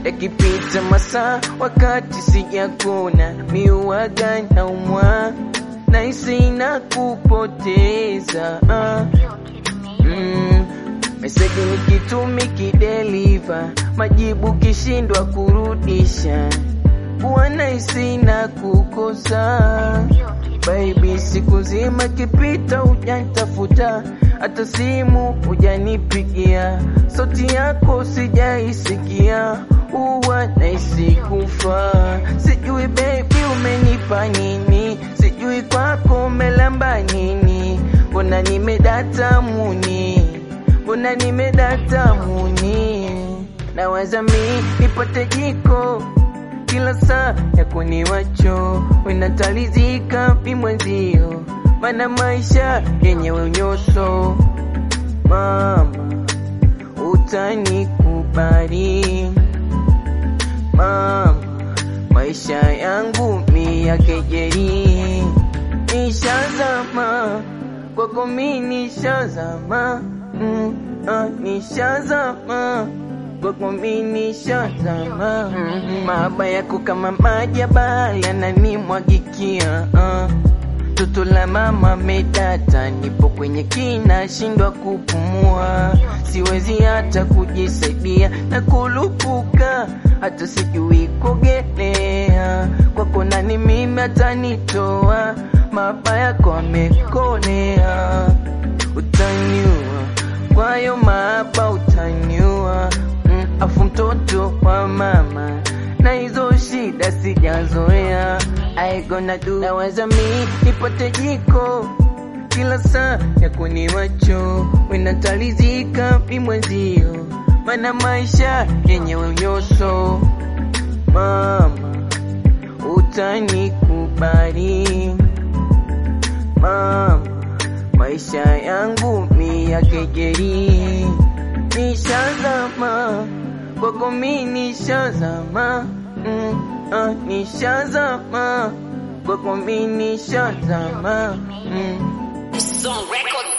yakipita masaa wakati sijakona miuwaga na umwa naisi na kupoteza ah. mm. meseji nikitumi kideliva majibu kishindwa kurudisha wanaisi na kukosa Baby, siku nzima kipita hujanitafuta, hata simu hujanipigia, sauti yako sijaisikia, huwa nahisi kufa. Sijui baby umenipa nini, sijui kwako umelamba nini, mbona nimedata muni, mbona nimedata muni, nawaza mi nipate jiko kila saa ya kuniwacho wenatalizika mimwenzio, mana maisha yenyewe unyoso. Mama utanikubali mama, maisha yangu mi ya kejeli, nishazama kwako mi nishazama, mm, ah, nishazama kwako mi nishazama, mm, mahaba yako kama maji ya bahari yananimwagikia uh. Toto la mama medata, nipo kwenye kina, shindwa kupumua, siwezi hata kujisaidia na kulupuka, hata sijui kuogelea. Kwako nani mimi atanitoa, mahaba yako amekolea, utaniua kwayo mahaba utaniua, mm, afu mtoto wa mama na hizo shida sijazoea. I gonna do nawaza mi nipate jiko kila saa ya kuniwacho wenatalizika mimwenzio, mana maisha yenyewe unyoso. Mama utanikubali mama, maisha yangu mi ya kejeli, nishazama kwako mi nishazama mm, ah, nishazama kwako mi nishazama mm. This is on record.